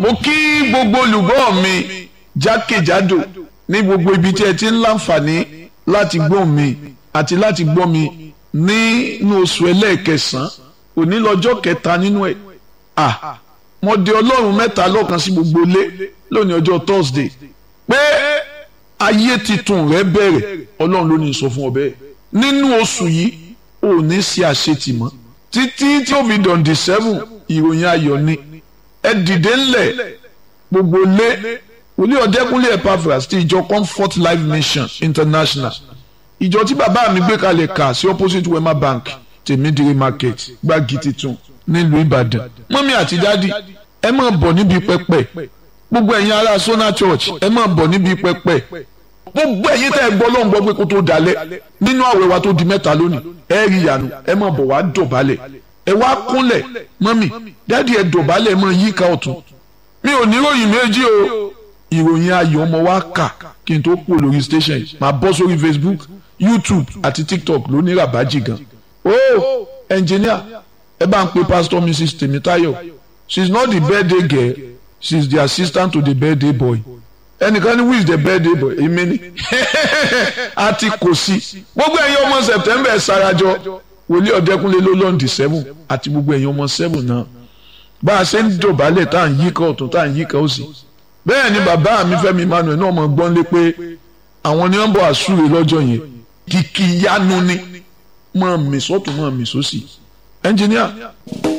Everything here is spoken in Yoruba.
mo kí gbogbo olùgbọ́ mi jákèjádò ní gbogbo ibi tí ẹ ti ń láǹfààní láti gbọ́ mi àti láti gbọ́ mi nínú oṣù ẹlẹ́ẹ̀kẹsàn-án òní lọ́jọ́ kẹta nínú ẹ̀ à mo de ọlọ́run mẹ́ta lọ́kan sí gbogbo ilé lónìí ọjọ́ Thursday pé ayé titun rẹ bẹ̀rẹ̀ ọlọ́run ló ní sọ fún ọ bẹ́ẹ̀ nínú oṣù yìí ò ní ṣe àṣetì mọ́ títí tí ó fi dọ̀ǹdì seven ìròyìn ayọ̀ ni ẹ dìde ńlẹ̀ gbogbo lé wòlíì ọ̀dẹ́kúnlé Epaphras ti ìjọ Comfort Life Mission International ìjọ tí bàbá mi gbé kalẹ̀ kà sí opposite Wema Bank tèmídìrí market gbági titun nílùú Ìbàdàn mọ́mí àti dádì ẹ máa bọ̀ níbi pẹpẹ gbogbo ẹ̀yin ará Sona Church ẹ máa bọ̀ níbi pẹpẹ gbogbo ẹ̀yin tẹ́ ẹ gbọ́ lóun gbọ́ pé kó tó dalẹ̀ nínú àwẹ̀ wa tó di mẹ́ta lónìí ẹ rí ìyanu ẹ máa bọ̀ wá dọ̀bálẹ̀ ẹ wá kúnlẹ̀ mọ́mí dádì ẹ dọ̀bálẹ̀ ẹ máa yíká ọ̀tún mi ò ní ìròyìn méjì o ìròyìn ayọ̀ ọmọ wa kà kí n tó kú lórí station yìí máa bọ́ sórí Facebook YouTube àti TikTok ló ní ràbájì gan o engineer ẹ bá ń pe pastor Mrs Temitayo she is not the birthday girl she is the assistant to the birthday boy ẹnìkan ní who is the birthday boy èmi ni àti kò sí gbogbo ẹ̀yin ọmọ September ẹ̀ sarajọ wòlíì ọ̀dẹ́kúnlé ló lọ́ǹdì seven àti gbogbo ẹ̀yin ọmọ seven náà bá a ṣe ń dọ̀bálẹ̀ tá à ń yíká ọ̀tún tá à ń yíká òsì bẹ́ẹ̀ ni bàbá mi Fẹ́mi Emmanuel náà mọ̀ gbọ́n lé pé àwọn ni wọ́n bọ̀ àsúre lọ́jọ́ yẹn kìkì yanu ni mọ̀ mí sọ́tún mọ̀ mí sósì ẹnjìníà.